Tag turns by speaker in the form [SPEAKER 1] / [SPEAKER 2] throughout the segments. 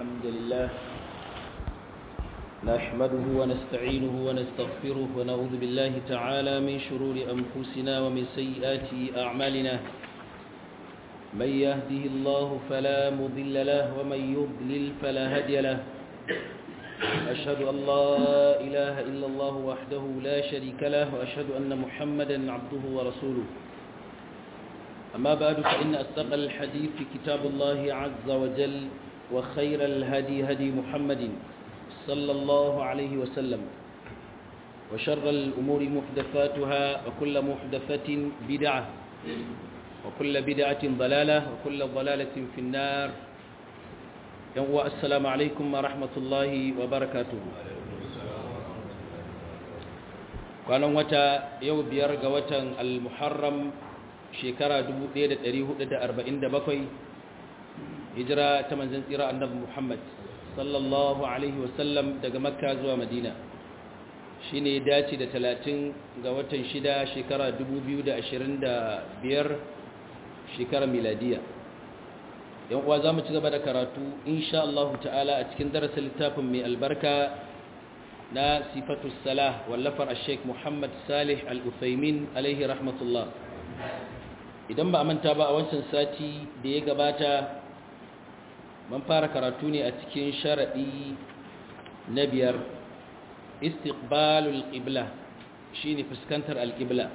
[SPEAKER 1] الحمد لله نحمده ونستعينه ونستغفره ونعوذ بالله تعالى من شرور أنفسنا ومن سيئات أعمالنا من يهده الله فلا مضل له ومن يضلل فلا هادي له أشهد أن لا إله إلا الله وحده لا شريك له وأشهد أن محمدا عبده ورسوله أما بعد فإن أصدق الحديث كتاب الله عز وجل وخير الهدي هدي محمد صلى الله عليه وسلم وشر الأمور محدثاتها وكل محدثة بدعة وكل بدعة ضلالة وكل ضلالة في النار السلام عليكم ورحمة الله وبركاته kwanan wata yau biyar ga watan al-muharram shekara 1447 hijira ta manzan tsira annabi Muhammad sallallahu alaihi wasallam daga makka zuwa madina shine ya dace da 30 ga watan shida shekara 2025 shekara miladiya yan uwa zamu ci gaba da karatu insha Allah ta'ala a cikin darasin littafin mai albarka na sifatu salah wallafar al-sheikh Muhammad Salih al-Uthaymin alaihi rahmatullah idan ba a manta ba a wancan sati da ya gabata man fara karatu ne a cikin sharaɗi na biyar istiqbalul qibla shine fuskantar alqibla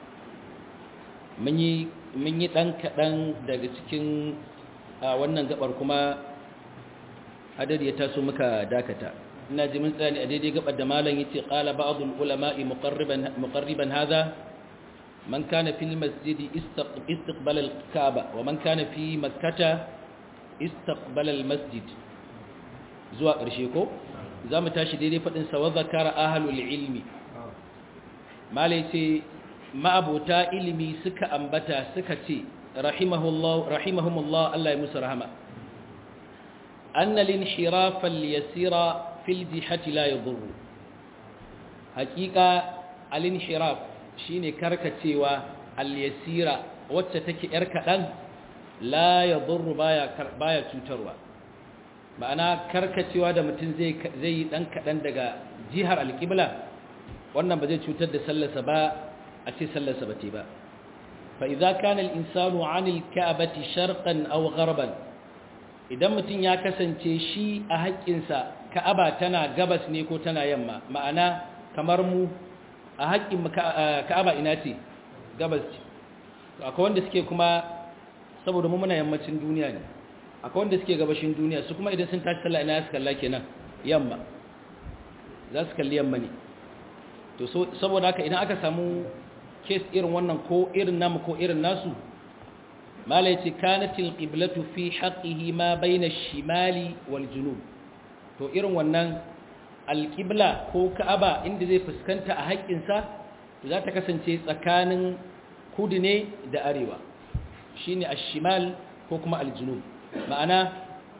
[SPEAKER 1] mun yi mun yi dan kadan daga cikin wannan gabar kuma hadari ya taso muka dakata ina ji mun tsani a daidai gabar da malam yace qala ba'dul ulama'i muqarriban muqarriban hadha من كان في المسجد استقبل الكعبة ومن كان في مكة استقبل المسجد زوا قرشيكو زام تاشي دي فدin sa wadhakara ahlul ilmi malaiti ma'abuta ilimi suka ambata suka ce rahimahullah rahimahumullah Allah ya musu rahama anna linhirafa al-yasira fil jihati la yadurru haqiqa al-inhiraf shine karkacewa al-yasira wacce take yar kadan la yadurru baya baya cutarwa ma'ana karkacewa da mutum zai zai dan kadan daga jihar al-qibla wannan ba zai cutar da sallarsa ba a ce sallarsa ba ce ba fa idza kana al-insanu 'anil ka'bati sharqan aw gharban idan mutum ya kasance shi a haƙƙinsa ka'aba tana gabas ne ko tana yamma ma'ana kamar mu a haƙƙin ka'aba ina ce gabas ce akwai wanda suke kuma saboda mu muna yammacin duniya ne akwai wanda suke gabashin duniya su kuma idan sun tashi sallah ina su kalla kenan yamma za su kalli yamma ne to saboda haka idan aka samu kes irin wannan ko irin namu ko irin nasu malai ce kanatil qiblatu fi haqqihi ma bayna shimali wal junub to irin wannan alƙibla ko ka'aba inda zai fuskanta a haƙƙinsa za ta kasance tsakanin kudu ne da arewa shi ne ashimal ko kuma aljunub ma'ana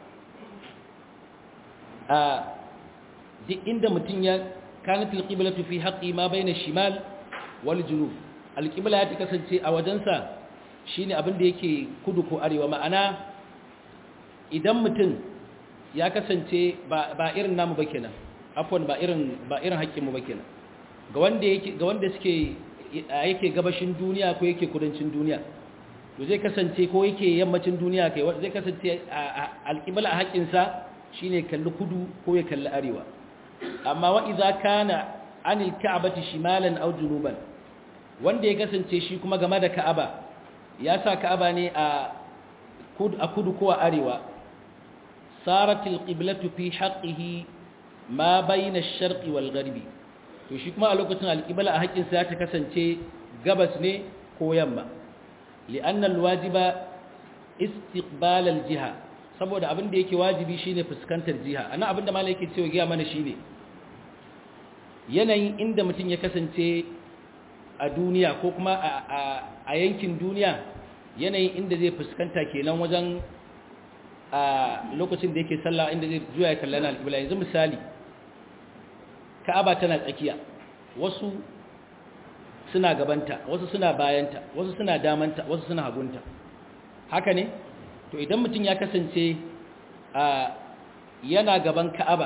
[SPEAKER 1] a duk inda mutum ya kanatil qiblatu fi haqqi ma bayna shimal wal junub alqibla ya ta kasance a wajensa shine abin da yake kudu ko arewa ma'ana idan mutum ya kasance ba irin namu ba kenan afwan ba irin ba irin haƙƙinmu ba kenan ga wanda yake ga wanda suke yake gabashin duniya ko yake kudancin duniya to zai kasance ko yake yammacin duniya kai zai kasance alƙibla a haƙƙin sa shine kalli kudu ko ya kalli arewa amma wa idza kana anil ka'bati shimalan aw junuban wanda ya kasance shi kuma game da ka'aba ya sa ka'aba ne a kudu a kudu ko a arewa saratil qiblatu fi haqqihi ma bayna ash-sharqi wal gharbi to shi kuma a lokacin al-qibla a haƙin sa ta kasance gabas ne ko yamma li'anna al-wajiba istiqbal al-jiha saboda abin da yake wajibi shine fuskantar jiha ana abin da malai yake cewa giya mana shine yanayin inda mutum ya kasance a duniya ko kuma a yankin duniya yanayin inda zai fuskanta kenan wajen a lokacin da yake sallah inda zai juya ya kallana al-qibla yanzu misali ka'aba tana tsakiya wasu suna gabanta wasu suna bayanta wasu suna damanta wasu suna hagunta haka ne to idan mutum ya kasance a yana gaban ka'aba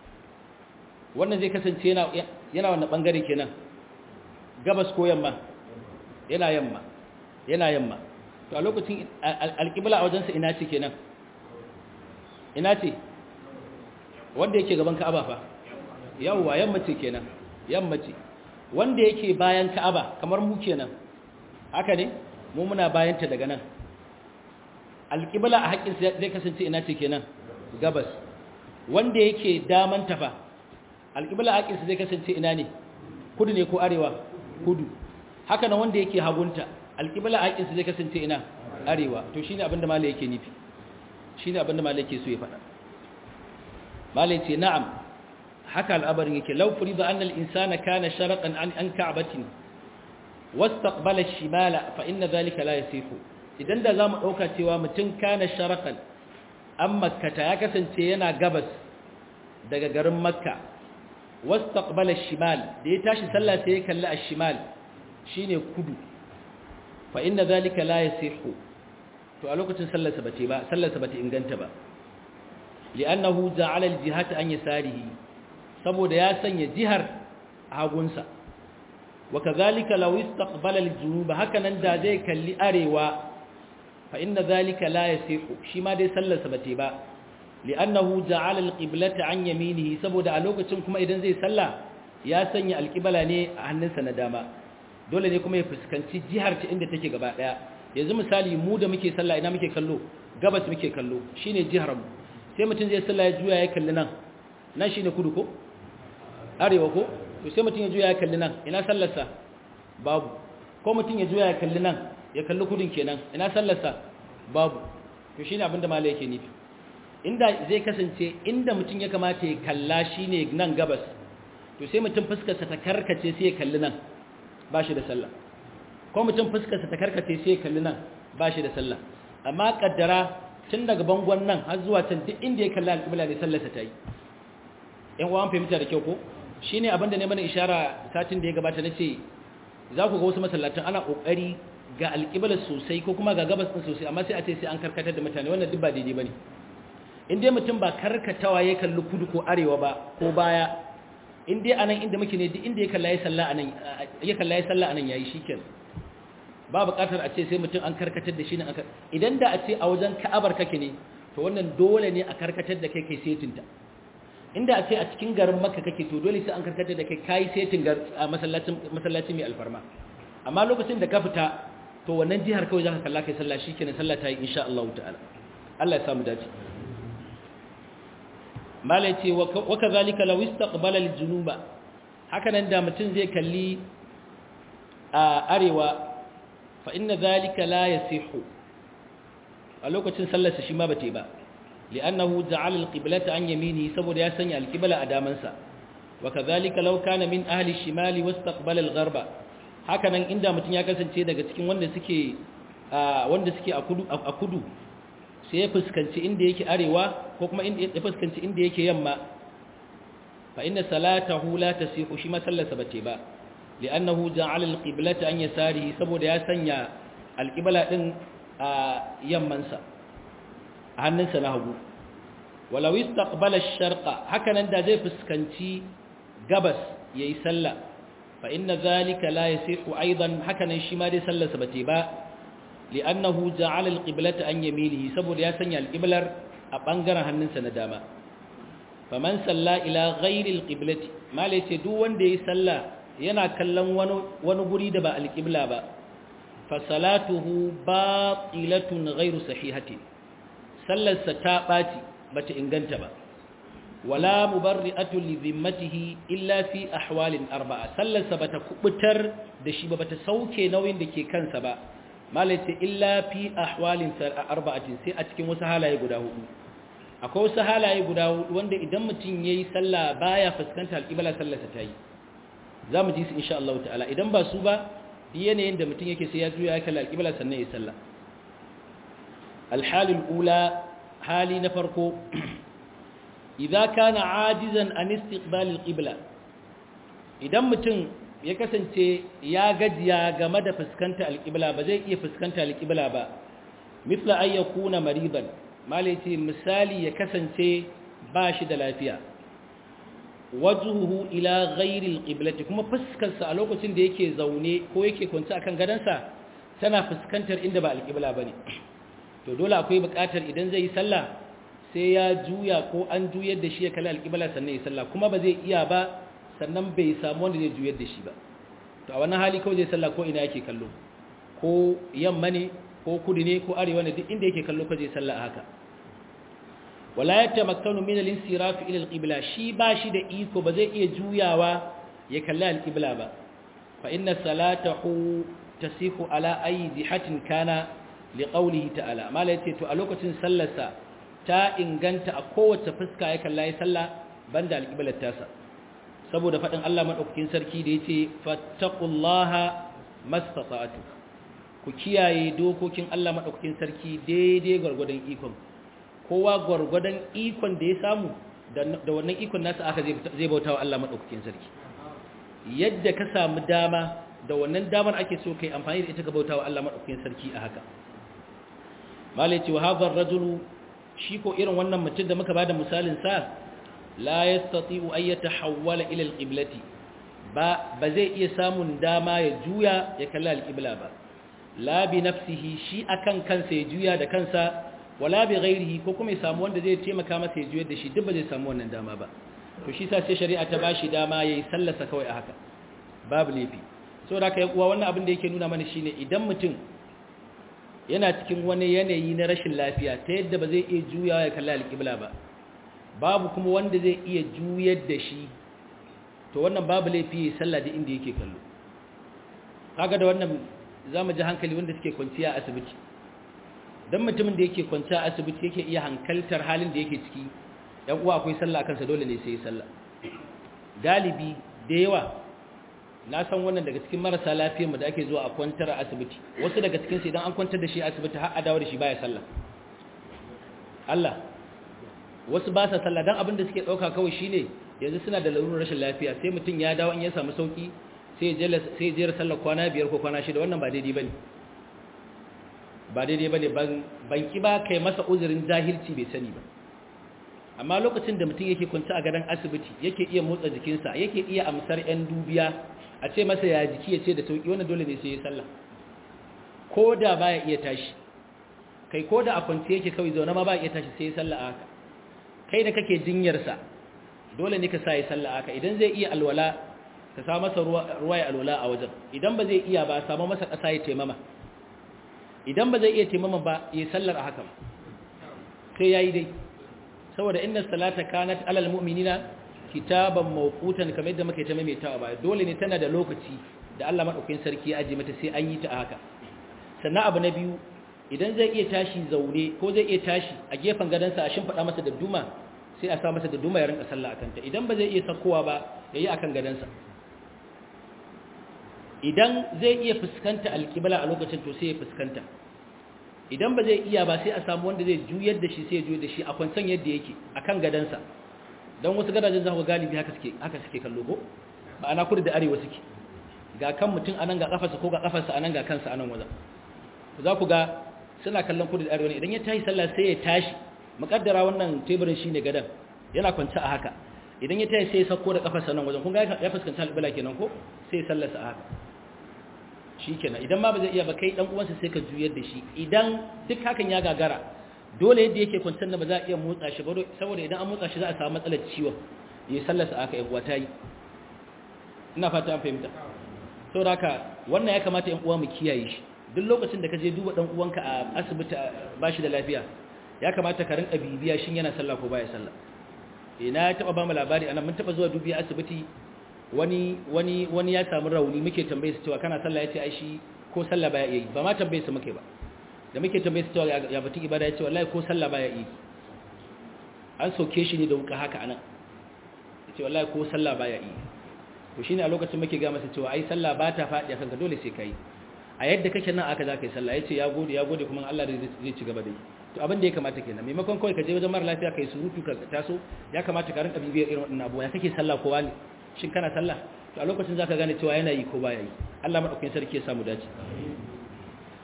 [SPEAKER 1] wannan zai kasance yana yana wannan bangare kenan gabas ko yamma yana yamma yana yamma to a lokacin alƙibla a wajensa ina ce kenan ina ce wanda yake gaban ka'aba fa yawwa yamma ce kenan yamma ce wanda yake bayan ka'aba kamar mu kenan haka ne mu muna bayanta daga nan alƙibla a haƙƙin zai kasance ina ce kenan gabas wanda yake daman tafa alƙibla a haƙƙin zai kasance ina ne kudu ne ko arewa kudu haka nan wanda yake hagunta alƙibla a haƙƙin zai kasance ina arewa to shine abinda malai yake nufi shine abinda malai yake so ya faɗa malai ce na'am haka al'abarin yake law furida anna al-insana kana sharaqan an an ka'batin wastaqbala ash-shimala fa inna dhalika la yasifu idan da zamu dauka cewa mutum kana sharaqan an makkata ya kasance yana gabas daga garin makka wastaqbala ash-shimal da ya tashi sallah sai ya kalli ash-shimal shine kudu fa inna dhalika la yasihu to a lokacin sallarsa bate ba sallarsa bate inganta ba li'annahu ja'ala al-jihata an yasarihi saboda ya sanya jihar hagunsa wa kadhalika law istaqbala al-junuba hakanan da zai kalli arewa fa inna dhalika la yasihu shi ma dai sallarsa bate ba li'annahu ja'ala al-qiblata an yaminihi saboda a lokacin kuma idan zai salla ya sanya al-qibla ne a hannunsa na dama dole ne kuma ya fuskanci jihar ta inda take gaba daya yanzu misali mu da muke sallah ina muke kallo gabas muke kallo shine jihar mu sai mutum zai sallah ya juya ya kalli nan nan shine kudu ko arewa ko to sai mutum ya juya ya kalli nan ina sallarsa babu ko mutum ya juya ya kalli nan ya kalli kudin kenan ina sallarsa babu to shine abin da malai yake nufi inda zai kasance inda mutum ya kamata ya kalla shine nan gabas to sai mutum fuskarsa ta karkace sai ya kalli nan ba shi da sallah ko mutum fuskarsa ta karkace sai ya kalli nan ba shi da sallah amma kaddara tun daga bangon nan har zuwa can duk inda ya kalli alƙibla ne sallarsa ta yi yan uwan fahimta da kyau ko shine abinda ne mana ishara satin da ya gabata nace za ku ga wasu masallatan ana kokari ga alƙibla sosai ko kuma ga gabas din sosai amma sai a ce sai an karkatar da mutane wannan duk ba daidai bane in dai mutum ba karkatawa ya kalli kudu ko arewa ba ko baya in dai anan inda muke ne duk inda ya kalla ya salla anan ya kalla ya salla anan yayi shikenan ba buƙatar a ce sai mutum an karkatar da shi ne idan da a ce a wajen ka'abar kake ne to wannan dole ne a karkatar da kai kai setinta inda a ce a cikin garin makka kake to dole sai an karkatar da kai kai setin a masallacin masallaci mai alfarma amma lokacin da ka fita to wannan jihar kawai zaka kalla kai sallah shikenan sallah ta yi insha Allah ta'ala Allah ya samu dace malai ce wa kadhalika law istaqbala al-junuba haka nan da mutum zai kalli a arewa fa inna dhalika la yasihu a lokacin sallarsa shi ma bate ba li'annahu ja'ala al-qiblata an yamini saboda ya sanya al-qibla a damansa wa kadhalika law kana min ahli shimali wastaqbala al-gharba hakanan inda mutun ya kasance daga cikin wanda suke wanda suke a kudu a kudu sai ya fuskanci inda yake arewa ko kuma inda ya fuskanci inda yake yamma fa inna salatahu la tasihu shi ma sallarsa bace ba li'annahu ja'ala al-qiblata an yasarihi saboda ya sanya al-qibla din a yammansa a hannunsa na hagu walau istaqbala ash-sharqa hakanan da zai fuskanci gabas yayi sallah fa inna zalika la yasihu aidan hakanan shi ma dai sallarsa bace ba li'annahu ja'ala al-qiblata an yaminihi saboda ya sanya al-qiblar a bangaren hannunsa na dama faman salla ila ghairi al-qiblati malai ce duk wanda yayi sallah yana kallon wani wani guri da ba al-qibla ba fa salatuhu batilatun ghairu sahihatin sallarsa ta ɓaci bata inganta ba wala mubarri'atu li zimmatihi illa fi ahwalin arba'a sallarsa bata kubutar da shi ba bata sauke nauyin da ke kansa ba malaita illa fi ahwalin arba'atin sai a cikin wasu halaye guda hudu akwai wasu halaye guda hudu wanda idan mutum yayi sallah baya fuskanta alqibla sallarsa ta yi zamu ji su insha Allah ta'ala idan ba su ba yanayin da mutum yake sai ya juya ya kalla alqibla sannan ya sallah الحال الأولى حالي نفركو إذا كان عاجزا عن استقبال القبلة إذا متن يكسنتي يا غجيا game da fuskanta alqibla ba zai iya fuskanta alqibla ba misla ay yakuna mariban malaiti misali ya kasance ba shi da lafiya wajhuhu ila ghairi alqiblati kuma fuskarsa a lokacin da yake zaune ko yake kwance akan gadansa tana fuskantar inda ba alqibla bane to dole akwai buƙatar idan zai yi sallah sai ya juya ko an juyar da shi ya kalli alqibla sannan ya sallah kuma ba zai iya ba sannan bai samu wanda zai juyar da shi ba to a wannan hali kawai zai sallah ko ina yake kallo ko yamma ne ko kudu ne ko arewa ne duk inda yake kallo ko zai sallah a haka wala yatamakkanu min al-insiraf ila al-qibla shi ba shi da iko ba zai iya juyawa ya kalli al-qibla ba fa inna salatahu tasihu ala ayi jihatin kana liqawlihi ta'ala mala yace to a lokacin sallarsa ta inganta a kowace fuska ya kalla ya salla banda al-qiblar tasa saboda fadin Allah madaukakin sarki da yace fattaqullaha mastata'tu ku kiyaye dokokin Allah madaukakin sarki daidai gurgurdan ikon kowa gwargwadon ikon da ya samu da wannan ikon nasa aka zai bauta wa Allah maɗaukakin sarki yadda ka samu dama da wannan damar ake so kai amfani da ita ka bauta wa Allah maɗaukakin sarki a haka malai ce wa hazar rajulu shi ko irin wannan mutum da muka bada misalin sa la yastati'u ay yatahawwala ila alqiblati ba ba zai iya samun dama ya juya ya kalla alqibla ba la bi nafsihi shi akan kansa ya juya da kansa wala bi ghairihi ko kuma ya samu wanda zai taimaka masa ya juyar da shi duk ba zai samu wannan dama ba to shi sa sai shari'a ta bashi dama yayi sallarsa kawai a haka babu laifi saboda kai uwa wannan abin da yake nuna mana shine idan mutum yana cikin wani yanayi na rashin lafiya ta yadda ba zai iya juyawa ya kalla alƙibla ba babu kuma wanda zai iya juyar da shi to wannan babu laifi ya sallah da inda yake kallo kaga da wannan zamu ji hankali wanda suke kwanciya a asibiti don mutumin da yake kwanci a asibiti yake iya hankaltar halin da yake ciki yan uwa akwai sallah kansa dole ne sai sallah galibi da yawa na san wannan daga cikin marasa lafiyar mu da ake zuwa a kwantar a asibiti wasu daga cikin su idan an kwantar da shi a asibiti har a dawo da shi baya sallah Allah wasu ba sa sallah dan abin da suke dauka kawai shine yanzu suna da lalurar rashin lafiya sai mutum ya dawo in ya samu sauki sai ya sai ya jera sallah kwana biyar ko kwana shida wannan ba daidai bane ba daidai ba ne ban ki ba kai masa uzurin jahilci bai sani ba amma lokacin da mutum yake kwanci a gadon asibiti yake iya motsa jikinsa yake iya amsar 'yan dubiya a ce masa ya jiki ya ce da sauki wannan dole ne sai ya sallah ko da ba ya iya tashi kai ko da a kwanci yake kawai zaune ma ba ya iya tashi sai ya sallah haka kai da kake jinyarsa dole ne ka sa ya sallah haka idan zai iya alwala ka sa masa ruwa ya alwala a wajen idan ba zai iya ba samu masa ƙasa ya taimama idan ba zai iya taimama ba ya sallar a haka sai ya yi dai saboda inna salata kanat alal mu'minina kitaban mawqutan kamar yadda muke ta maimaitawa ba dole ne tana da lokaci da Allah madaukakin sarki ya aje mata sai an yi ta haka sannan abu na biyu idan zai iya tashi zaune ko zai iya tashi a gefen gadansa a shimfiɗa masa da duma sai a sa masa da duma ya rinka sallah akan ta idan ba zai iya sakowa ba yayi akan gadansa idan zai iya fuskanta alƙibla a lokacin to sai ya fuskanta idan ba zai iya ba sai a samu wanda zai juyar da shi sai ya juyar da shi a kwancan yadda yake akan gadansa don wasu gadajen za ku galibi haka suke haka suke kallo ko ba ana kudu da arewa suke ga kan mutum anan ga kafarsa ko ga kafarsa anan ga kansa anan wajen za ku ga suna kallon kudu da arewa ne idan ya tashi sallah sai ya tashi mukaddara wannan teburin shine gadan yana kwance a haka idan ya tashi sai ya sako da kafarsa nan wajen kun ga ya fuskanci alƙibla kenan ko sai ya sallarsa a haka shikenan idan ma ba zai iya ba kai dan uwansa sai ka juyar da shi idan duk hakan ya gagara dole yadda yake kwantar da ba za a iya motsa shi ba saboda idan an motsa shi za a samu matsalar ciwon ya sallasa aka yan uwa tayi ina fata an fahimta saboda haka wannan ya kamata yan uwa mu kiyaye shi duk lokacin da ka je duba dan uwanka a asibiti ba shi da lafiya ya kamata ka rinka bibiya shin yana sallah ko baya sallah ina taba ba mu labari anan mun taba zuwa dubiya asibiti wani wani wani ya samu rauni muke tambaye su cewa kana sallah yace ai shi ko sallah baya yi ba ma tambaye su muke ba da muke tambaye su cewa ya batun ibada yace wallahi ko sallah baya yi an soke shi ne da wuka haka anan yace wallahi ko sallah baya yi to shine a lokacin muke ga masa cewa ai sallah ba ta fadi akan ka dole sai kai a yadda kake nan aka zaka yi sallah yace ya gode ya gode kuma Allah zai ci gaba da yi to abin da ya kamata kenan maimakon kawai ka je wajen mara lafiya kai surutu ka taso ya kamata ka rinka bibiyar irin wannan abuwa ya kake sallah kowa ne shin kana sallah to a lokacin zaka gane cewa yana yi ko baya yi Allah madaukakin sarki ya samu dace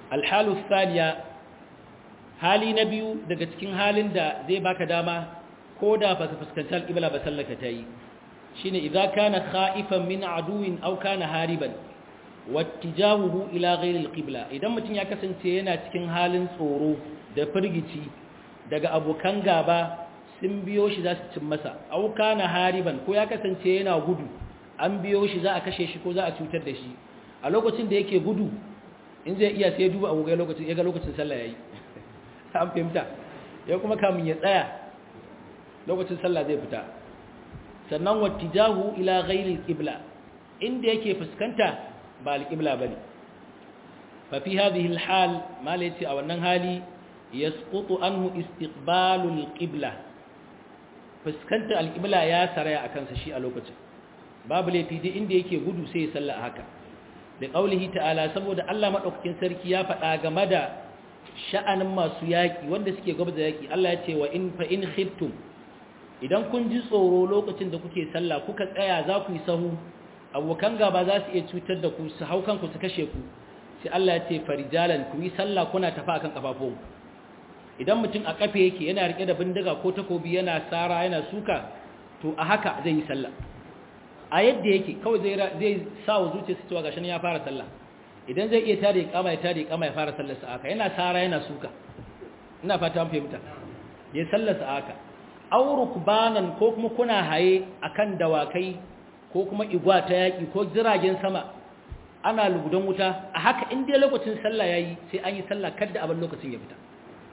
[SPEAKER 1] alhalu thaniya hali na biyu daga cikin halin da zai baka dama ko da ba ka fuskanci alƙibla ba sallaka ta yi shine idza kana khaifan min aduwin aw kana hariban wattijahuhu ila ghairi alqibla idan mutum ya kasance yana cikin halin tsoro da firgici daga abokan gaba sun biyo shi za su cin masa aw kana hariban ko ya kasance yana gudu an biyo shi za a kashe shi ko za a cutar da shi a lokacin da yake gudu in zai iya sai duba agogai lokacin ya ga lokacin sallah yayi an fahimta ya kuma kamun ya tsaya lokacin sallah zai fita sannan wattijahu ila ghairi alqibla inda yake fuskanta ba alqibla bane fa fi hadhihi alhal malati a wannan hali yasqutu anhu istiqbalu alqibla fuskanta alqibla ya saraya akan sa shi a lokacin babu laifi duk inda yake gudu sai ya salla haka da qaulihi ta'ala saboda Allah madaukakin sarki ya faɗa game da sha'anin masu yaki wanda suke gaba da yaki Allah ya ce wa in fa in khiftum idan kun ji tsoro lokacin da kuke sallah kuka tsaya za ku yi sahu abokan gaba za su iya cutar da ku su hau kanku su kashe ku sai Allah ya ce farijalan ku yi sallah kuna tafi akan kafafun idan mutum a kafe yake yana rike da bindiga ko takobi yana sara yana suka to a haka zai yi sallah a yadda yake kawai zai zai sa wa zuciya su cewa gashi ya fara sallah idan zai iya tare kama ya tare kama ya fara sallar sa haka yana sara yana suka ina fata an fahimta ya sallar sa haka auruk banan ko kuma kuna haye akan dawakai ko kuma igwa ta yaki ko jiragen sama ana lugudan wuta a haka in dai lokacin sallah yayi sai an yi sallah kada abin lokacin ya fita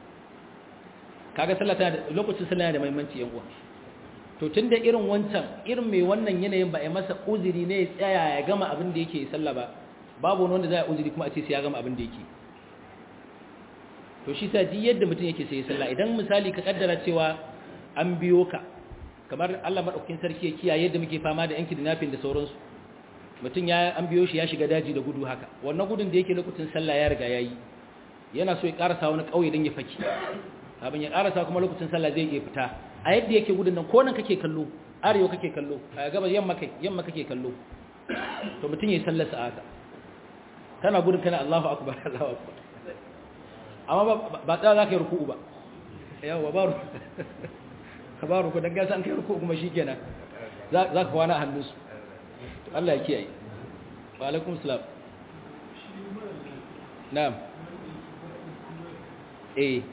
[SPEAKER 1] kaga sallah tana da lokacin sallah yana da muhimmanci yan uwa to tunda irin wancan irin mai wannan yanayin ba a masa uzuri ne ya tsaya ya gama abin da yake sallah ba babu wani wanda zai uzuri kuma a ce sai ya gama abin da yake to shi sa ji yadda mutum yake sai sallah idan misali ka kaddara cewa an biyo ka kamar Allah madaukakin sarki ya kiyaye yadda muke fama da yanki dinafin da sauransu mutum ya an biyo shi ya shiga daji da gudu haka wannan gudun da yake lokacin sallah ya riga yayi yana so ya karasa wani kauye dan ya faki abin ya karasa kuma lokacin sallah zai iya fita a yadda yake gudun nan ko nan kake kallo arewa kake kallo a gaba yamma kai yamma kake kallo to mutum yayi sallar sa haka kana gudun kana Allahu akbar Allahu akbar amma ba tsaya za ka yi ruku'u ba yawa ba kabaru ku dan gasa an kai ruku kuma shikenan za ka kwana a hannunsu to Allah ya kiyaye wa alaikum salam na'am eh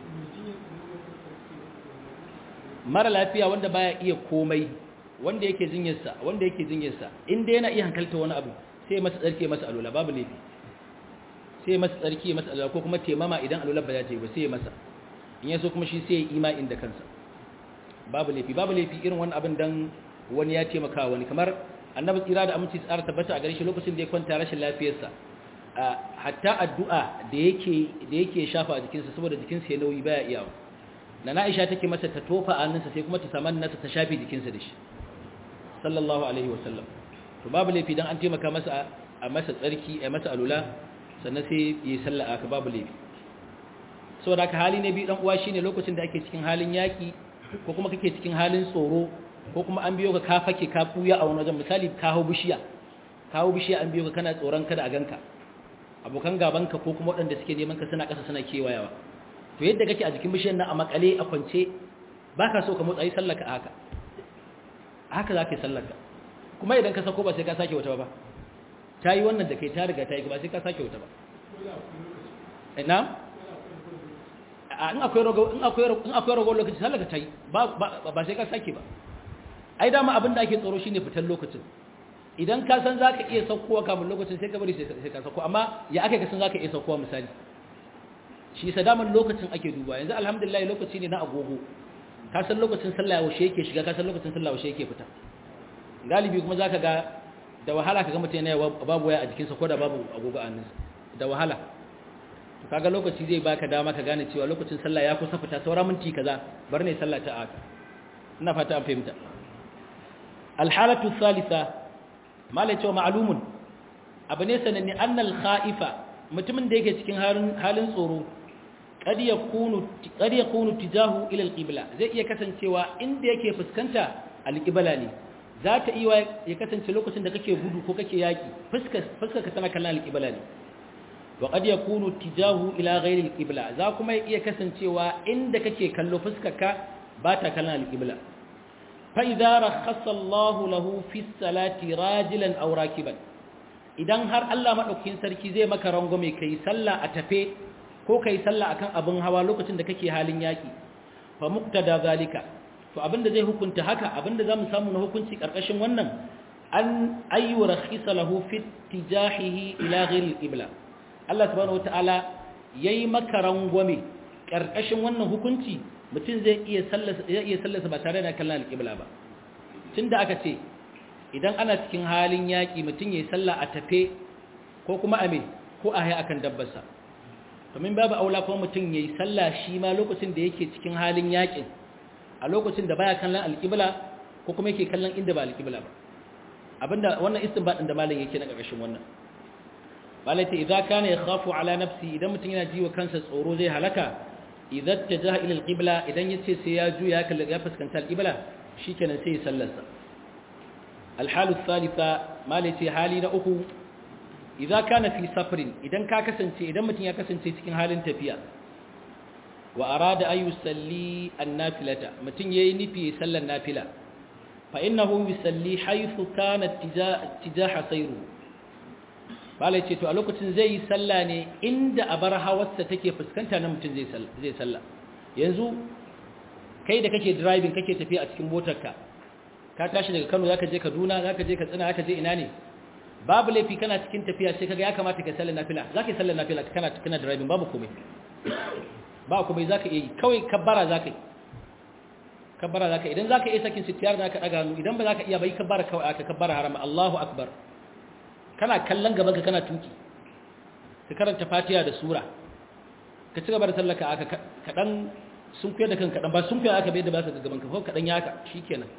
[SPEAKER 1] mara lafiya wanda baya iya komai wanda yake jinyarsa wanda yake jinyarsa inda yana iya hankalta wani abu sai masa tsarki masa alula babu laifi sai masa tsarki masa alula ko kuma temama idan alula ba za ta yi ba sai masa in yaso kuma shi sai ya ima inda kansa babu laifi babu laifi irin wani abin dan wani ya taimaka wani kamar annabi tsira da aminci tsara tabbata a gare shi lokacin da ya kwanta rashin lafiyarsa hatta addu'a da yake da yake shafa a jikinsa saboda jikinsa ya nauyi baya iyawa na Aisha take masa ta tofa a hannunsa sai kuma ta saman nasa ta shafe jikinsa da shi sallallahu alaihi wasallam to babu laifi dan an taimaka masa a masa tsarki a masa alula sannan sai yi sallah aka babu laifi saboda haka hali ne bi dan uwa shine lokacin da ake cikin halin yaki ko kuma kake cikin halin tsoro ko kuma an biyo ka ka fake ka buya a wani wajen misali ka hau bishiya ka hau bishiya an biyo ka kana tsoron kada a ganka abokan gabanka ko kuma waɗanda suke neman ka suna ƙasa suna kewayawa to yadda kake a jikin bishiyar nan a makale a kwance ba ka so ka motsa yi sallaka a haka haka za ka yi sallaka kuma idan ka sako ba sai ka sake wata ba ta yi wannan da kai ta riga ta yi ba sai ka sake wata ba na? in akwai rago lokaci sallaka ta yi ba sai ka sake ba ai dama abin da ake tsoro shine fitar lokacin idan ka san za ka iya saukowa kamun lokacin sai ka bari sai ka sauko amma ya aka kasan za ka iya saukowa misali shi sa daman lokacin ake duba yanzu alhamdulillah lokaci ne na agogo ka san lokacin sallah yaushe yake shiga ka san lokacin sallah yaushe yake fita galibi kuma zaka ga da wahala ka ga mutum yana babu waya a jikinsa ko da babu agogo a hannunsa da wahala to kaga lokaci zai baka dama ka gane cewa lokacin sallah ya kusa fita saura minti kaza bar ne sallah ta aka ina fata an fahimta alhalatu thalitha malai cewa ma'lumun abu ne sananne annal kha'ifa mutumin da yake cikin halin tsoro kad yakunu kad yakunu tijahu ila alqibla zai iya kasancewa inda yake fuskanta alqibla ne za ta iya ya kasance lokacin da kake gudu ko kake yaki fuskar fuskar ka tana kallon alqibla ne wa kad yakunu tijahu ila ghairi alqibla za kuma iya kasancewa inda kake kallo fuskar ka ba ta kallon alqibla fa idza rakhasa Allahu lahu fi salati rajilan aw rakiban idan har Allah madaukakin sarki zai maka rangume kai sallah a tafe ko kai sallah akan abin hawa lokacin da kake halin yaki fa muqtada zalika to abinda zai hukunta haka abinda zamu samu na hukunci karkashin wannan an ayyu rakhisa lahu fi tijahihi ila ghayr al-qibla Allah subhanahu wataala yayi maka rangwame karkashin wannan hukunci mutum zai iya sallasa zai iya sallasa ba tare da kallon al-qibla ba tunda aka ce idan ana cikin halin yaki mutum yayi sallah a tafe ko kuma a me ko a haya akan dabbarsa domin babu aula kuma mutum yayi sallah shi ma lokacin da yake cikin halin yakin a lokacin da baya kallon al-qibla ko kuma yake kallon inda ba al-qibla ba abinda wannan istinbadin da malam yake na ƙarshen wannan malai ta idza kana yakhafu ala nafsi idan mutum yana jiwa kansa tsoro zai halaka idza tajaha ila alqibla idan yace sai ya juya ya ya fuskanta alqibla shikenan sai ya sallarsa alhalu thalitha malai ta hali na uku idza kana fi safrin idan ka kasance idan mutum ya kasance cikin halin tafiya wa arada an yusalli an-nafilata mutum yayi nufi sallar nafila فإنه يسلي حيث كان اتجاه سيره bala ce to a lokacin zai yi sallah ne inda a bar hawarsa take fuskanta na mutum zai sallah yanzu kai da kake driving kake tafiya a cikin motarka ka tashi daga Kano zaka je Kaduna zaka je Katsina zaka je ina ne babu laifi kana cikin tafiya sai kaga ya kamata ka sallar nafila zaka yi sallar nafila kana kana driving babu komai ba komai zaka yi kawai kabbara zaka yi kabbara zaka idan zaka iya sakin sitiyar zaka daga hannu idan ba zaka iya bai kabbara kawai aka kabbara harama Allahu akbar kana kallon gaban ka kana tuki ka karanta Fatiha da sura ka ci gaba da sallaka aka kadan sun kuyar da kanka dan ba sun kuyar aka bai da baka gaban ka ko kadan ya haka shikenan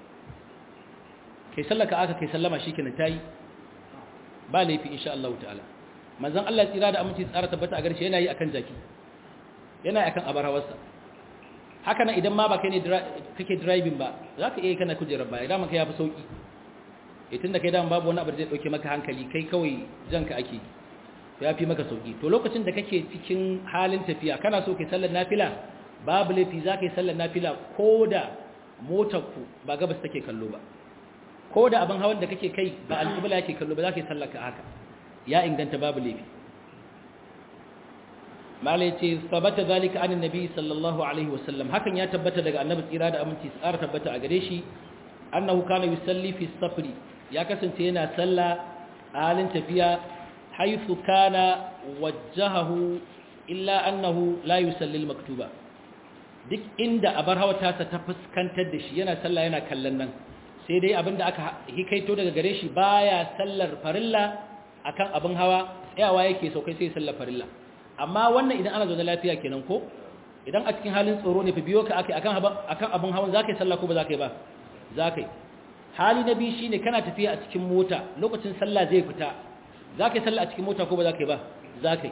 [SPEAKER 1] kai sallaka aka kai sallama shikenan tayi ba laifi insha Allah ta'ala manzon Allah tsira da aminci tsara tabbata a garshe yana yi akan jaki yana akan abar hawarsa haka nan idan ma ba kai ne kake driving ba za ka iya kana kujerar baya dama kai ya fi sauki itin da kai dama babu wani abu da zai dauke maka hankali kai kawai janka ake ya fi maka sauki to lokacin da kake cikin halin tafiya kana so kai sallar nafila babu laifi za ka yi sallar nafila ko da motar ku ba gabas take kallo ba ko da abin hawan da kake kai ba alƙibla yake kallo ba za ka yi sallar ka haka ya inganta babu laifi malai ce sabata zalika anin nabi sallallahu alaihi wasallam hakan ya tabbata daga annabi tsira da aminci tsara tabbata a gare shi annahu kana yusalli fi safri ya kasance yana salla a halin tafiya haythu kana wajjahahu illa annahu la yusalli al-maktuba duk inda abar hawa tasa ta fuskantar da shi yana salla yana kallon nan sai dai abinda aka hikaito daga gare shi baya sallar farilla akan abin hawa tsayawa yake saukai sai sallar farilla amma wannan idan ana zaune lafiya kenan ko idan a cikin halin tsoro ne fa biyo ka akai akan akan abin hawan zakai sallah ko ba zakai ba zakai hali na biyu shine kana tafiya a cikin mota lokacin sallah zai fita zakai sallah a cikin mota ko ba zakai ba zakai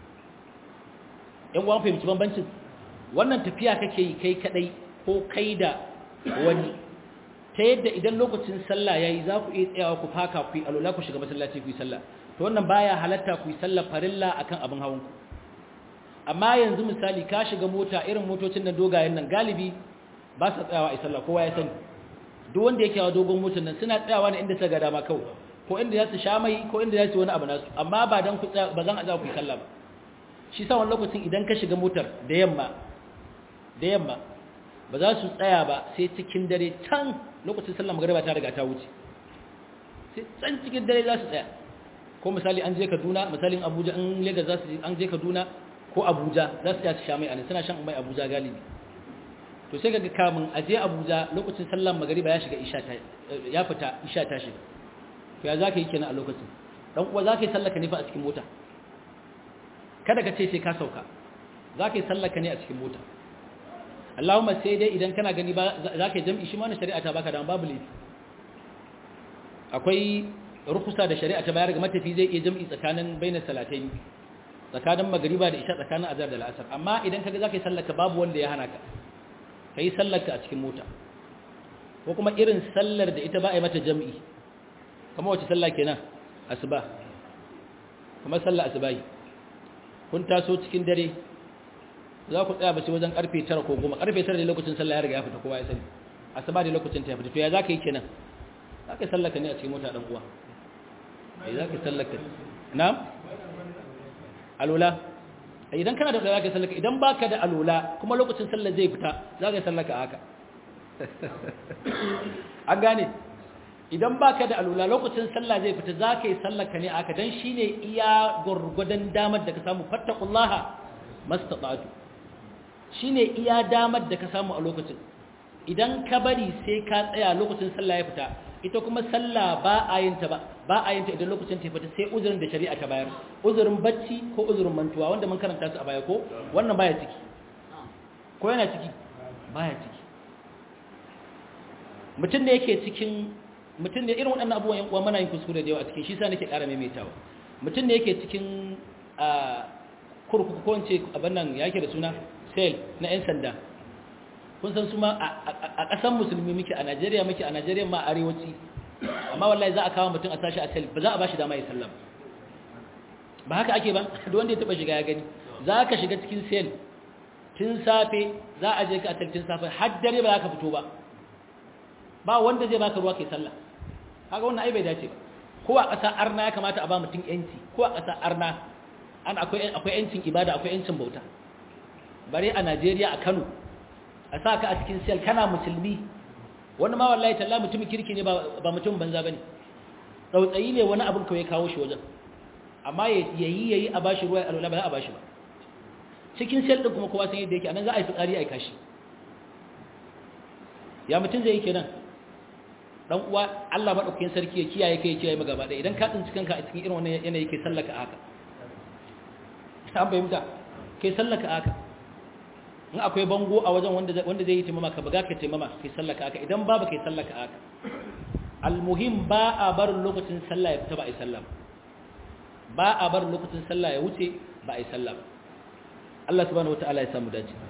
[SPEAKER 1] yan uwan fahimci bambancin wannan tafiya kake yi kai kadai ko kai da wani ta yadda idan lokacin sallah yayi za ku iya tsayawa ku faka ku yi alula ku shiga masallaci ku yi sallah to wannan baya halatta ku yi sallar farilla akan abin hawan ku amma yanzu misali ka shiga mota irin motocin nan dogayen nan galibi ba su tsayawa a sallah kowa ya sani duk wanda yake wa dogon motar nan suna tsayawa ne inda suka ga dama kawai ko inda za su sha mai ko inda za su wani abu nasu amma ba dan ku tsaya ba zan a za ku yi sallah ba shi sa wani lokacin idan ka shiga motar da yamma da yamma ba za su tsaya ba sai cikin dare can lokacin sallar magariba ta riga ta wuce sai can cikin dare za su tsaya ko misali an je Kaduna misalin Abuja an Lagos za su an je Kaduna ko Abuja za su su sha mai anan suna shan mai Abuja galibi to sai kaga kamun aje Abuja lokacin sallar magariba ya shiga isha ta ya fita isha ta shiga to ya zaka yi kenan a lokacin dan uwa zaka yi sallaka ne fa a cikin mota kada ka ce sai ka sauka zaka yi sallaka ne a cikin mota Allahumma sai dai idan kana gani ba zaka yi jami'i shi ma na shari'a ta baka da babu laifi akwai rukusa da shari'a ta bayar ga matafi zai iya jam'i tsakanin bainar salatai tsakanin magariba da isha tsakanin azhar da al'asar amma idan kaga zaka yi sallaka babu wanda ya hana ka kai sallarka a cikin mota ko kuma irin sallar da ita ba a yi mata jam'i kamar wace sallah kenan asuba kamar sallar asubahi kun taso cikin dare za ku tsaya bace wajen karfe 9 ko 10 karfe 9 ne lokacin sallah ya riga ya fita kowa ya sani asuba da lokacin ta fita to ya zaka yi kenan zaka yi sallaka ne a cikin mota dan uwa eh zaka yi sallaka na'am alula idan kana da zaka yi sallaka idan baka da alula kuma lokacin sallar zai fita zaka yi sallaka haka an gane idan baka da alula lokacin sallah zai fita zaka yi sallaka ne haka dan shine iya gurgudan damar da ka samu fattaqullaha mastata'tu shine iya damar da ka samu a lokacin idan ka bari sai ka tsaya lokacin sallah ya fita ita kuma sallah ba a yin ta ba ba a yin ta idan lokacin ta fita sai uzurin da shari'a ta bayar uzurin bacci ko uzurin mantuwa wanda mun karanta su a baya ko wannan baya ciki ko yana ciki baya ciki mutum da yake cikin mutum da irin waɗannan abubuwan yan uwa muna yin kuskure da yawa a cikin shi sa nake ƙara maimaitawa mutum da yake cikin kurkuku ko in ce abin nan yake da suna sel na 'yan sanda kun san su ma a ƙasan musulmi muke a najeriya muke a najeriya ma arewaci amma wallahi za a kawo mutum a tashi a sel ba za a ba shi dama ya sallam ba haka ake ba da wanda ya taɓa shiga ya gani za ka shiga cikin sel tun safe za a je ka a sel tun safe har dare ba za ka fito ba ba wanda zai baka ruwa kai sallah haka wannan ai bai dace ba ko a ƙasa arna ya kamata a ba mutum yanci ko a ƙasa arna an akwai akwai yancin ibada akwai yancin bauta bare a Najeriya a Kano a sa ka a cikin sel kana musulmi wani ma wallahi talla mutumin kirki ne ba mutum banza bane tsautsayi ne wani abin kawai kawo shi wajen amma yayi yayi a bashi ruwa alwala ba za a bashi ba cikin sel din kuma kowa san yadda yake anan za a yi fitsari a yi kashi ya mutum zai yi kenan dan uwa Allah madaukakin sarki ya kiyaye kai kiyaye maka gaba da idan ka tsinci kanka a cikin irin wannan yanayi kai sallaka haka an fahimta kai sallaka haka in akwai bango a wajen wanda zai yi taimama ka buga ka taimama kai sallaka haka idan babu kai sallaka haka almuhim ba a bar lokacin sallah ya fita ba a yi sallah ba a bar lokacin sallah ya wuce ba a yi sallah Allah subhanahu wataala ya samu dace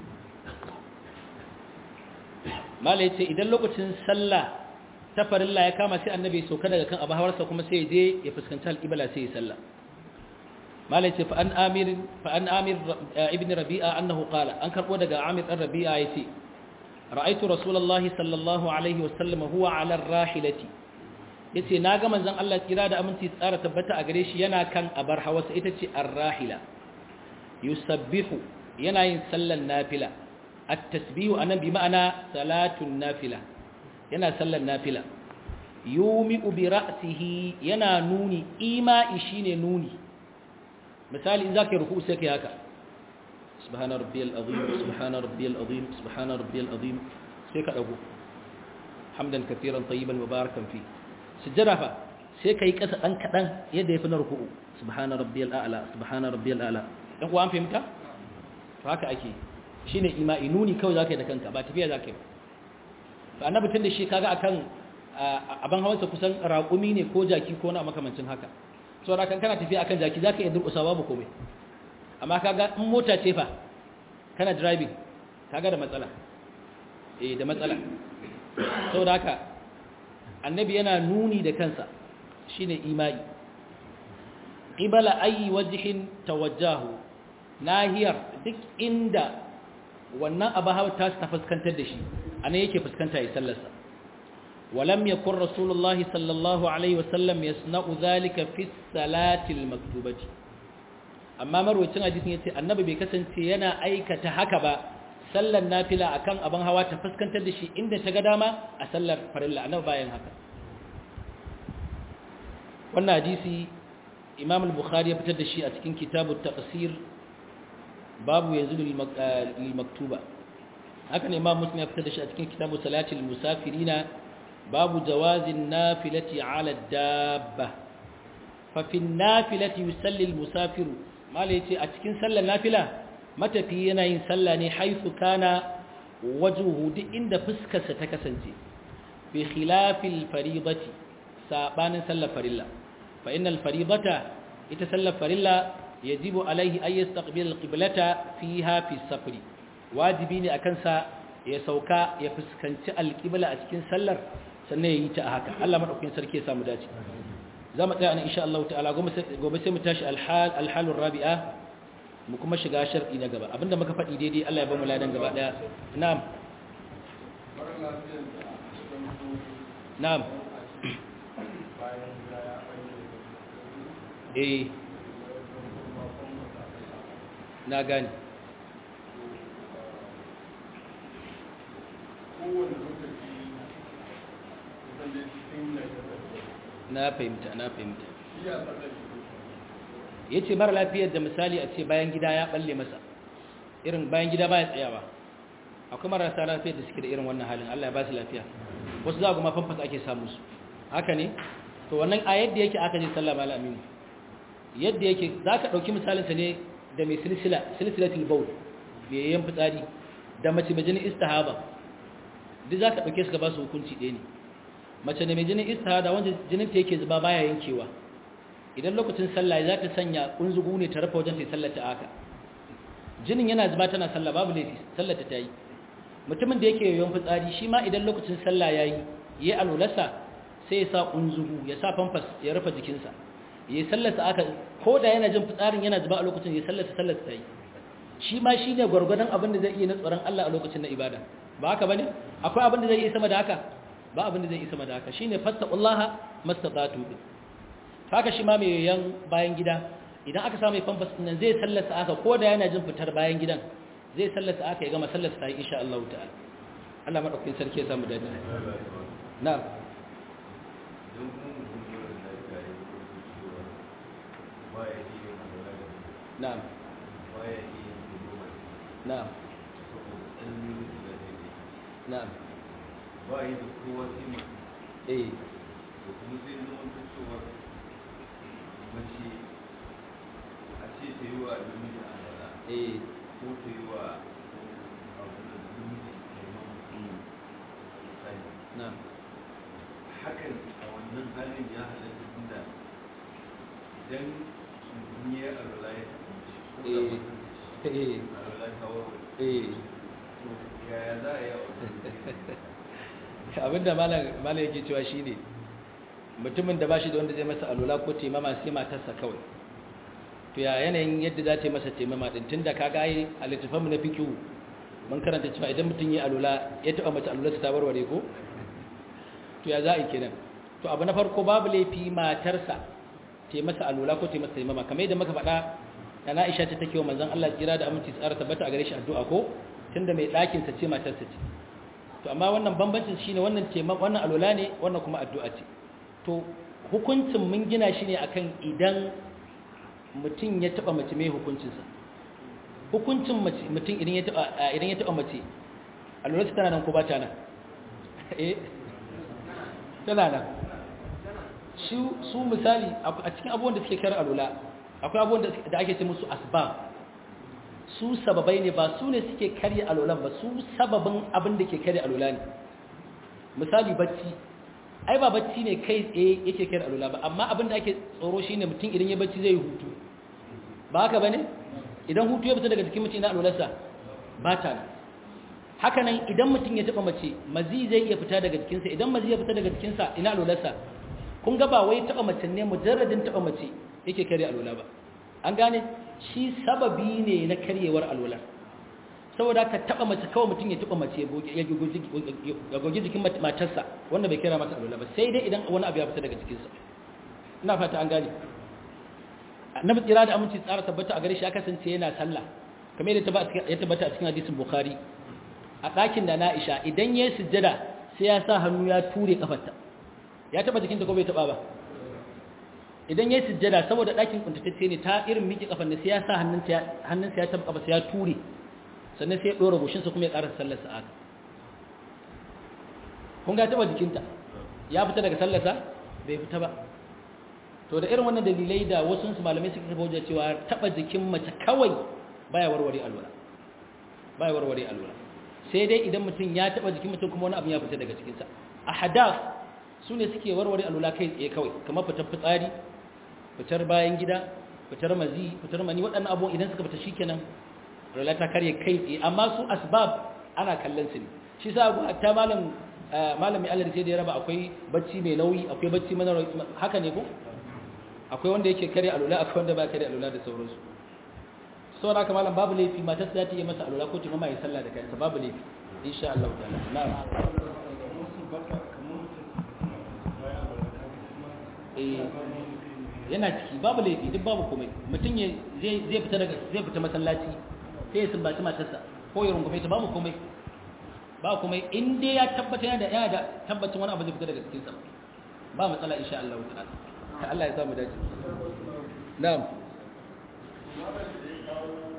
[SPEAKER 1] mala yace idan lokacin sallah ta farilla ya kama sai annabi ya sauka daga kan abu hawarsa kuma sai ya je ya fuskanci alƙibla sai ya sallah malai ce fa'an amir ibn rabi'a annahu qala an karɓo daga amir ɗan rabi'a ya ce ra'aitu rasulallah sallallahu alaihi wasallam huwa ala rahilati ya ce na ga manzan Allah kira da aminci tsara tabbata a gare shi yana kan abar hawasa ita ce ar-rahila yusabbihu yana yin sallan nafila at-tasbihu anan bi ma'ana salatun nafila yana sallan nafila yumi'u bi ra'sihi yana nuni ima'i shine nuni misali in zaka yi ruku sai kai haka subhana rabbiyal azim subhana rabbiyal azim subhana rabbiyal azim sai ka dago hamdan katiran tayyiban mubarakan fi sujjada fa sai kai kasa dan kadan yadda yafi na ruku'u subhana rabbiyal a'la subhana rabbiyal a'la dan ku an fahimta to haka ake shine ima'i nuni kawai zaka yi da kanka ba tafiya zaka yi to annabi tun da shi kaga akan aban hawansa kusan raƙumi ne ko jaki ko na makamancin haka so da kan kana tafiya akan jaki zaka iya durƙusa babu komai amma kaga in mota ce fa kana driving kaga da matsala eh da matsala saboda haka annabi yana nuni da kansa shine imai qibala ayi wajhin tawajjahu nahiyar duk inda wannan abahawa ta ta fuskantar da shi anan yake fuskanta ya sallarsa ولم يكن رسول الله صلى الله عليه وسلم يصنع ذلك في الصلاة المكتوبة amma marwacin hadisin yace annabi bai kasance yana aikata haka ba sallar nafila akan abin hawa ta fuskantar da shi inda ta ga dama a sallar farilla annabi bayan haka wannan hadisi Imam al-Bukhari ya fitar da shi a cikin kitabut taqsir babu yanzu lil maktuba haka ne Imam Muslim ya fitar da shi a cikin kitabu salatil musafirina babu jawazin nafilati ala dabba fa fi nafilati yusalli al-musafiru mala yace a cikin sallar nafila matafi yana yin sallah ne haifu kana wajuhu duk inda fuskarsa ta kasance bi khilafil faridati sabanin sallar farilla fa innal faridata ita sallar farilla yajibu alaihi ay yastaqbil alqiblata fiha fi safri wajibi ne akan sa ya sauka ya fuskanci alqibla a cikin sallar sannan yayi ta haka Allah madaukakin sarki ya samu dace za mu tsaya nan insha Allah ta'ala gobe sai mu tashi alhal alhalur rabi'a mu kuma shiga shar'i na gaba abinda muka faɗi daidai Allah ya ba mu ladan gaba daya na'am na'am eh na gani na fahimta na fahimta ya ce mara lafiyar da misali a ce bayan gida ya balle masa irin bayan gida ba ya tsayawa akwai marasa lafiyar da suke da irin wannan halin Allah ya ba su lafiya wasu za kuma famfas ake samu su haka ne to wannan a yadda yake aka je sallah mala aminu yadda yake za ka ɗauki misalinsa ne da mai silsila silsilatul baul mai yayin fitsari da mace mai jinin istihaba duk za ka ɗauke su ka ba su hukunci ɗaya ne mace da mai jinin istihada wanda jinin ta yake zuba baya yankewa idan lokacin sallah za ta sanya kunzugu ne ta rufe wajen ta sallar ta haka jinin yana zuba tana sallah babu laifi sallar ta yi mutumin da yake yoyon fitsari shi ma idan lokacin sallah yayi yayi alulasa sai ya sa kunzugu ya sa famfas ya rufe jikinsa yayi sallar sa aka ko da yana jin fitsarin yana zuba a lokacin ya sallar sallar ta yi shi ma shine gurgurdan abin da zai iya na tsoron Allah a lokacin na ibada ba haka bane akwai abin da zai iya sama da haka ba abin da zai isa da haka shine fattaqullaha mastata'tu haka shi ma mai yan bayan gida idan aka samu famfas din nan zai sallasa aka ko da yana jin fitar bayan gidan zai sallasa aka ya gama sallasa ta insha Allah ta'ala Allah madaukakin sarki ya samu dadi na'am na'am na'am na'am
[SPEAKER 2] ba yi da kowa sima
[SPEAKER 1] eh
[SPEAKER 2] da kuma sai zama ta cewa mace a ce ta yi wa namiji a dara
[SPEAKER 1] eh
[SPEAKER 2] ko ta yi wa abu da namiji taimama misali
[SPEAKER 1] na'am
[SPEAKER 2] hakan a wannan halin ya halatta tunda idan mutum ya alwala ya kasance ko da
[SPEAKER 1] Eh.
[SPEAKER 2] mutum
[SPEAKER 1] eh
[SPEAKER 2] alwala ta warware
[SPEAKER 1] eh
[SPEAKER 2] to yaya za a yi a wannan
[SPEAKER 1] abinda malam yake cewa shi ne mutumin da ba shi da wanda zai masa alula ko taimama sai matarsa kawai to ya yanayin yadda za ta yi masa taimama din tun da kaga yi a littafanmu na fikihu mun karanta cewa idan mutum ya alula ya taɓa mace alularsa ta warware ko to ya za a yi kenan to abu na farko babu laifi matarsa ta yi masa alula ko ta yi masa taimama kamar yadda muka faɗa da na isha ta take wa manzon Allah kira da aminci tsara tabbata a gare shi addu'a ko tunda mai ɗakinsa ce matarsa ce to amma wannan bambancin shine wannan tema wannan alola ne wannan kuma addu'a ce to hukuncin mun gina shi ne akan idan mutum ya taba mace mai hukuncinsa hukuncin mutum idan ya taba idan ya taba mace alola tana nan ko ba ta nan eh tana nan shi su misali a cikin abubuwan da suke kar alola akwai abubuwan da ake ce musu asbab su sababai ne ba su ne suke karya alolan ba su sababin abin da ke karya alola ne misali bacci ai ba bacci ne kai tsaye yake karya alola ba amma abin da ake tsoro shi ne mutum idan ya bacci zai hutu ba haka ba ne idan hutu ya fita daga jikin mutum na alolarsa ba ta nan haka nan idan mutum ya taɓa mace mazi zai iya fita daga jikinsa idan mazi ya fita daga jikinsa ina alolarsa kun ga ba wai taɓa mace ne mujarradin taɓa mace yake karya alola ba an gane shi sababi ne na karyewar alwala saboda ka taba mace kawai mutum ya taba mace ya gogi jikin matarsa wanda bai kira mata alwala ba sai dai idan wani abu ya fita daga jikinsa ina fata an gane annabi tsira da aminci tsara tabbata a gare shi ya kasance yana sallah kamar yadda ya tabbata a cikin hadisin bukhari a ɗakin da na'isha idan ya yi sujjada sai ya sa hannu ya ture kafarta ya taba jikinta ko bai taba ba idan ya yi sujjada saboda ɗakin kuntatacce ne ta irin miƙe kafan da sai ya sa hannunsa ya taɓa kafa ya ture sannan sai ya ɗora goshinsa kuma ya ƙara sallarsa a haka kun ga taɓa jikinta ya fita daga sallarsa bai fita ba to da irin wannan dalilai da wasu su malamai suka kafa wajen cewa taɓa jikin mace kawai baya warware alwala baya warware alwala sai dai idan mutum ya taɓa jikin mutum kuma wani abu ya fita daga cikinsa a hadaf su ne suke warware alwala kai tsaye kawai kamar fitar fitsari fitar bayan gida fitar mazi fitar mani waɗannan abubuwan idan suka fita shikenan rala ta karye kai tsaye amma su asbab ana kallon su ne shi sa abu hatta malam malami Allah sai da ya raba akwai bacci mai nauyi akwai bacci mana haka ne ko akwai wanda yake kare alula akwai wanda ba kare alula da sauransu saboda haka malam babu laifi matar za ta yi masa alula ko ta mama ya sallah da kansa babu laifi insha Allah ta'ala na'am eh yana ciki babu laifi duk babu komai mutum ya zai zai fita daga zai fita masallaci sai ya sumbaci matarsa ko ya rungume ta babu komai ba komai in dai ya tabbata yana da yana da tabbacin wani abu zai fita daga cikin sa ba matsala insha Allah ta'ala Allah ya samu dace na'am